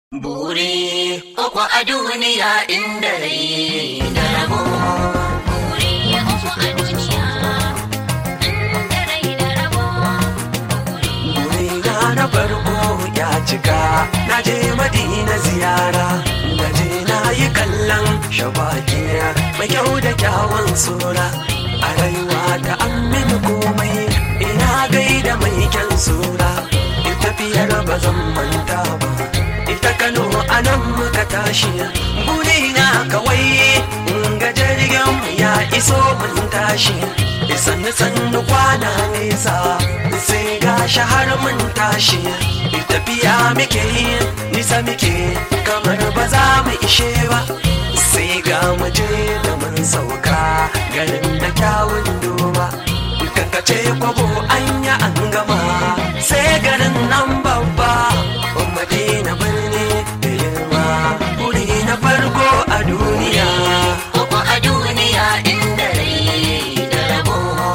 Buri uku a duniya inda rai da rabo. Buri uku a duniya, inda rai da rabo. Buri Riga na farko ya cika na je madina ziyara na je na yi kallon shabaki mai kyau da kyawun sura a rayuwa ta amini komai ina gaida mai kyan sura in tafiyar ba zan manta ba ita kano a nan muka tashi burina kawai in ga jirgin ya iso mun tashi sannu sannu kwana nesa sai ga har mun tashi tafiya muke yi nisa muke kamar ba za mu ishe ba sai ga muje da mun sauka garin da kyawun duba kankace kwabo anya an gama sai garin nan babba madina birni da girma wuri na farko a duniya Uku a duniya inda rai da rabo.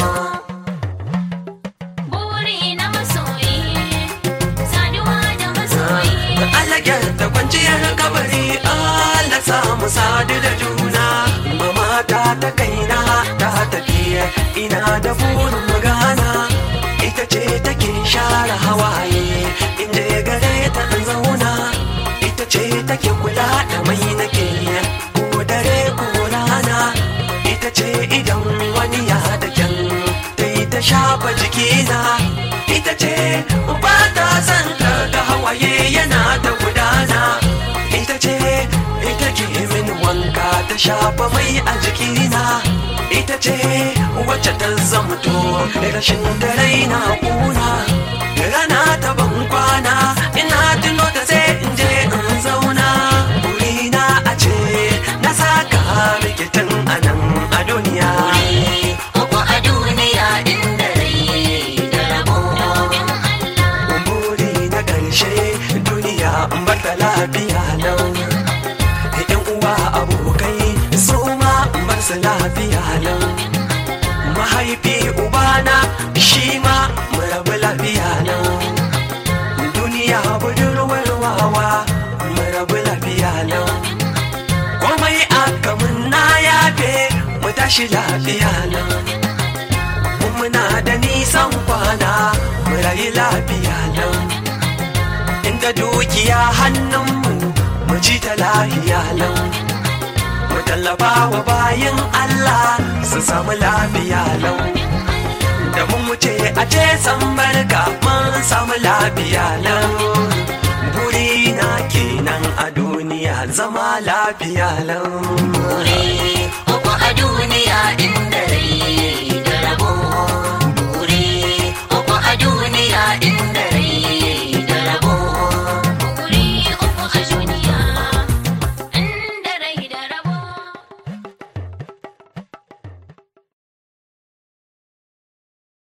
buri na masoyi, saduwa da masoyi. Allah da kwanciyar kabari Allah samu sadu da juna mamata ta kaina ta tafiya ina da burin magana ita ce take share hawaye inda ya gare ta in zauna ita ce take kula da mai nake ko dare ko rana ita ce idan wani ya da kyan ta yi ta shafa jikina ita ce ba ta san ta ga hawaye yana ta gudana ita ce ita ke min wanka ta shafa mai a jikina ita ce wacce ta zamto rashin da raina kuna rana ta ban kwana ina tuno ta sai in je in zauna burina a ce na saka rikitin a nan a duniya Uku a duniya inda rai da rabo. Domin Allah, buri na ƙarshe duniya in bar ta lafiya lau yan uwa abokai su ma in bar su lafiya lau mahaifi ubana shi ma mu rabu lafiya lau duniya budurwar wawa mu rabu lafiya lau komai aka mun na yafe mu tashi lafiya lau muna da nisan kwana mu rayu lafiya lau inda dukiya hannunmu mu ci ta lafiya lau mu tallafa wa bayan Allah su samu lafiya lau da mun wuce a ce san barka mun samu lafiya lau burina kenan a duniya zama lafiya lau